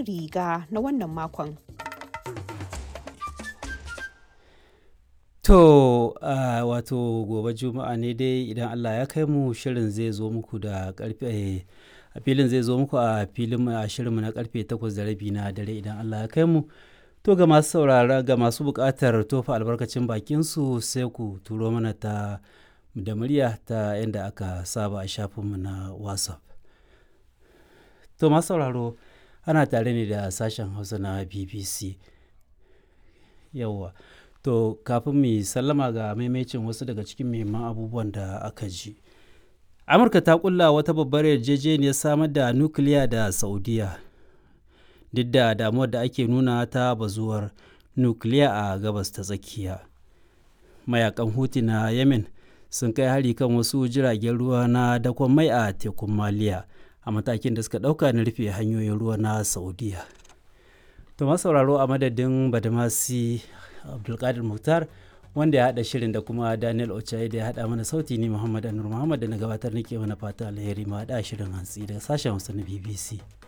hannun riga na wannan makon. To uh, wato gobe juma'a ne dai idan Allah ya kai mu shirin zai zo muku da karfe a filin zai zo muku a filin a shirinmu na karfe takwas da rabi na dare idan Allah ya kai mu. To ga masu saurara ga masu buƙatar tofa albarkacin bakinsu sai ku turo mana ta da murya ta yadda aka saba a shafinmu na WhatsApp. To masu sauraro ana tare ne da sashen Hausa na BBC. Yawwa. To kafin mu sallama ga maimacin wasu daga cikin muhimman abubuwan da aka ji. Amurka ta kulla wata babbar yarjejeniyar samar da nukiliya da Saudiya. Duk da damuwar da ake nuna ta bazuwar nukiliya a gabas ta tsakiya. Mayakan Huti na Yemen sun kai hari kan wasu jiragen ruwa na dakon mai a tekun Maliya a matakin da suka ɗauka na rufe hanyoyin ruwa na Saudiya. To sauraro a madadin Badamasi Abdulkadir Muhtar wanda ya haɗa shirin da kuma Daniel Ochaye da ya haɗa mana sauti ni Muhammad Anur Muhammad da na gabatar nake mana fata alheri ma haɗa shirin hantsi daga sashen Hausa na BBC.